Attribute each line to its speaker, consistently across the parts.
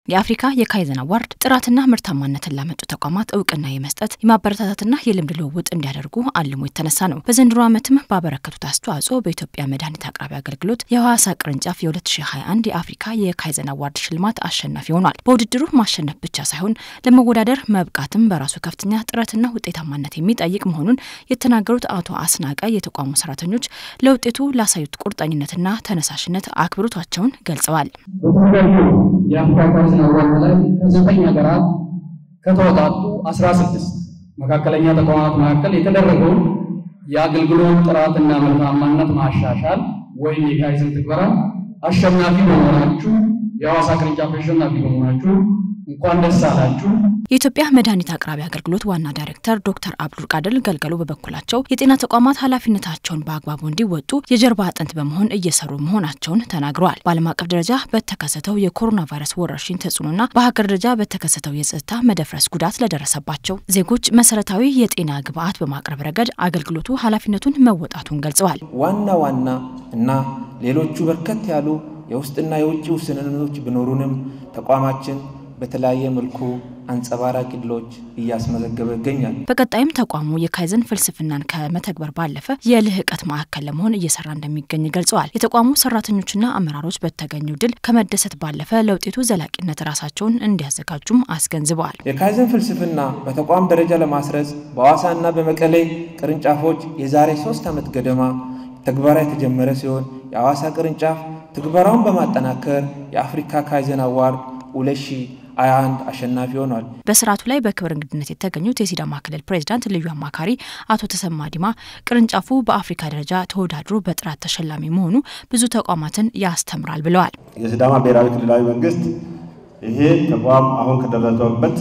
Speaker 1: የአፍሪካ የካይዘን አዋርድ ጥራትና ምርታማነትን ላመጡ ተቋማት እውቅና የመስጠት የማበረታታትና የልምድ ልውውጥ እንዲያደርጉ አልሞ የተነሳ ነው። በዘንድሮ ዓመትም ባበረከቱት አስተዋጽኦ በኢትዮጵያ መድኃኒት አቅራቢ አገልግሎት የሐዋሳ ቅርንጫፍ የ2021 የአፍሪካ የካይዘን አዋርድ ሽልማት አሸናፊ ሆኗል። በውድድሩ ማሸነፍ ብቻ ሳይሆን ለመወዳደር መብቃትም በራሱ ከፍተኛ ጥረትና ውጤታማነት የሚጠይቅ መሆኑን የተናገሩት አቶ አስናቀ የተቋሙ ሰራተኞች ለውጤቱ ላሳዩት ቁርጠኝነትና ተነሳሽነት አክብሮታቸውን ገልጸዋል።
Speaker 2: የአፍሪካ ካይዘን አዋርድ ላይ ከዘጠኝ ሀገራት ከተወጣጡ አስራ ስድስት መካከለኛ ተቋማት መካከል የተደረገውን የአገልግሎት ጥራትና ምርታማነት ማሻሻል ወይም የካይዘን ትግበራ አሸናፊ በመሆናችሁ የሐዋሳ ቅርንጫፍ አሸናፊ በመሆናችሁ እንኳን ደስ አላችሁ።
Speaker 1: የኢትዮጵያ መድኃኒት አቅራቢ አገልግሎት ዋና ዳይሬክተር ዶክተር አብዱል ቃድር ገልገሉ በበኩላቸው የጤና ተቋማት ኃላፊነታቸውን በአግባቡ እንዲወጡ የጀርባ አጥንት በመሆን እየሰሩ መሆናቸውን ተናግረዋል። በዓለም አቀፍ ደረጃ በተከሰተው የኮሮና ቫይረስ ወረርሽኝ ተጽዕኖና በሀገር ደረጃ በተከሰተው የጸጥታ መደፍረስ ጉዳት ለደረሰባቸው ዜጎች መሰረታዊ የጤና ግብዓት በማቅረብ ረገድ አገልግሎቱ ኃላፊነቱን መወጣቱን ገልጸዋል።
Speaker 3: ዋና ዋና እና ሌሎቹ በርከት ያሉ የውስጥና የውጭ ውስንነቶች ቢኖሩንም ተቋማችን በተለያየ መልኩ አንጸባራቂ ድሎች እያስመዘገበ ይገኛል።
Speaker 1: በቀጣይም ተቋሙ የካይዘን ፍልስፍናን ከመተግበር ባለፈ የልህቀት ማዕከል ለመሆን እየሰራ እንደሚገኝ ገልጸዋል። የተቋሙ ሰራተኞችና አመራሮች በተገኘው ድል ከመደሰት ባለፈ ለውጤቱ ዘላቂነት ራሳቸውን እንዲያዘጋጁም አስገንዝበዋል።
Speaker 3: የካይዘን ፍልስፍና በተቋም ደረጃ ለማስረጽ በሐዋሳና በመቀሌ ቅርንጫፎች የዛሬ ሶስት ዓመት ገደማ ተግባራ የተጀመረ ሲሆን የሐዋሳ ቅርንጫፍ ትግበራውን በማጠናከር የአፍሪካ ካይዘን አዋርድ ሁለት ሺ ሀያ አንድ አሸናፊ ሆኗል።
Speaker 1: በስርዓቱ ላይ በክብር እንግድነት የተገኙት የሲዳማ ክልል ፕሬዚዳንት ልዩ አማካሪ አቶ ተሰማ ዲማ ቅርንጫፉ በአፍሪካ ደረጃ ተወዳድሮ በጥራት ተሸላሚ መሆኑ ብዙ ተቋማትን ያስተምራል ብለዋል።
Speaker 4: የሲዳማ ብሔራዊ ክልላዊ መንግስት ይሄ ተቋም አሁን ከደረሰበት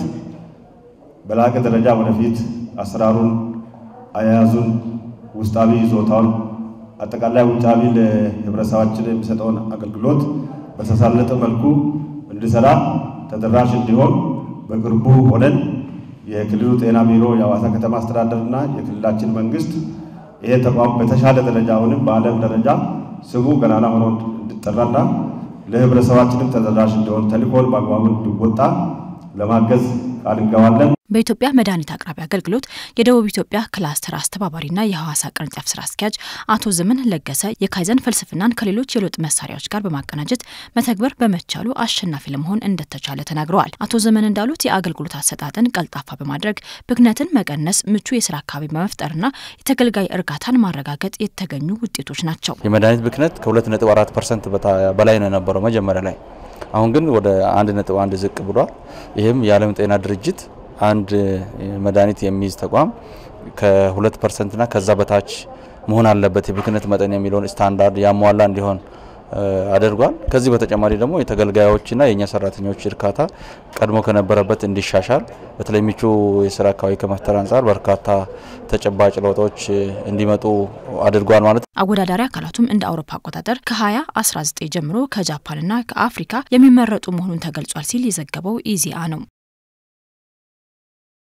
Speaker 4: በላቀ ደረጃ ወደፊት አሰራሩን፣ አያያዙን፣ ውስጣዊ ይዞታውን አጠቃላይ ውጫዊ ለህብረተሰባችን የሚሰጠውን አገልግሎት በተሳለጠ መልኩ እንዲሰራ ተደራሽ እንዲሆን በቅርቡ ሆነን የክልሉ ጤና ቢሮ፣ የሐዋሳ ከተማ አስተዳደርና የክልላችን መንግስት ይሄ ተቋም በተሻለ ደረጃ አሁንም በዓለም ደረጃ ስሙ ገናና ሆኖ እንዲጠራና ለህብረተሰባችንም ተደራሽ እንዲሆን ተልእኮን በአግባቡ እንዲወጣ ለማገዝ ቃል እንገባለን።
Speaker 1: በኢትዮጵያ መድኃኒት አቅራቢ አገልግሎት የደቡብ ኢትዮጵያ ክላስተር አስተባባሪና የሐዋሳ ቅርንጫፍ ስራ አስኪያጅ አቶ ዘመን ለገሰ የካይዘን ፍልስፍናን ከሌሎች የለውጥ መሳሪያዎች ጋር በማቀናጀት መተግበር በመቻሉ አሸናፊ ለመሆን እንደተቻለ ተናግረዋል። አቶ ዘመን እንዳሉት የአገልግሎት አሰጣጥን ቀልጣፋ በማድረግ ብክነትን መቀነስ፣ ምቹ የስራ አካባቢ በመፍጠርና የተገልጋይ እርካታን ማረጋገጥ የተገኙ ውጤቶች ናቸው።
Speaker 5: የመድኃኒት ብክነት ከ2.4 ፐርሰንት በላይ ነው የነበረው መጀመሪያ ላይ። አሁን ግን ወደ 1.1 ዝቅ ብሏል። ይህም የዓለም ጤና ድርጅት አንድ መድኃኒት የሚይዝ ተቋም ከሁለት ፐርሰንትና ከዛ በታች መሆን አለበት የብክነት መጠን የሚለውን ስታንዳርድ ያሟላ እንዲሆን አድርጓል። ከዚህ በተጨማሪ ደግሞ የተገልጋዮችና የእኛ ሰራተኞች እርካታ ቀድሞ ከነበረበት እንዲሻሻል በተለይ ምቹ የስራ አካባቢ ከመፍጠር አንጻር በርካታ ተጨባጭ ለውጦች እንዲመጡ አድርጓል ማለት ነው።
Speaker 1: አወዳዳሪ አካላቱም እንደ አውሮፓ አቆጣጠር ከ2019 ጀምሮ ከጃፓንና ከአፍሪካ የሚመረጡ መሆኑን ተገልጿል ሲል የዘገበው ኢዜአ ነው።